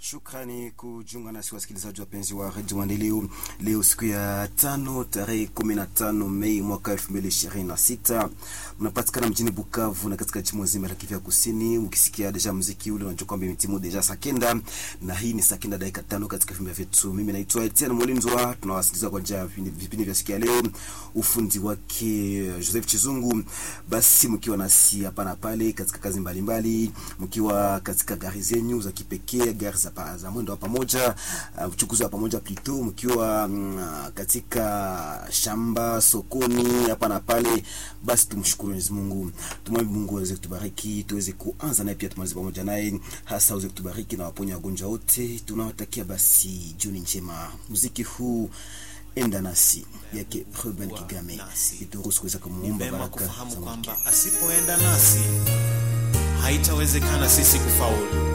Shukrani kujiunga nasi wasikilizaji wapenzi wa redio Maendeleo. Leo siku ya tano tarehe kumi na tano Mei mwaka elfu mbili ishirini na sita mnapatikana mjini Bukavu na katika jimbo zima la Kivu ya Kusini. Ukisikia deja muziki ule unajua kwamba imetimu deja saa kenda, na hii ni saa kenda dakika tano katika vipindi vyetu. Mimi naitwa Etienne Molinzwa, tunawasikiliza kwa njia ya vipindi vya siku ya leo, ufundi wake Joseph Chizungu. Basi mkiwa nasi hapa na pale katika kazi mbalimbali, mkiwa katika gari zenyu za kipekee, gari za pa, za mwendo wa pamoja, uchukuzi uh, wa pamoja plito, mkiwa uh, katika shamba, sokoni, hapa na pale, basi tumshukuru Mwenyezi Mungu, tumwombe Mungu aweze kutubariki, tuweze kuanza naye pia tumalize pamoja naye, hasa aweze kutubariki na waponya wagonjwa wote. Tunawatakia basi jioni njema. Muziki huu enda nasi yake Ruben Kigame ituruhusu kuweza kumuomba baraka kufahamu kwamba asipoenda nasi haitawezekana sisi kufaulu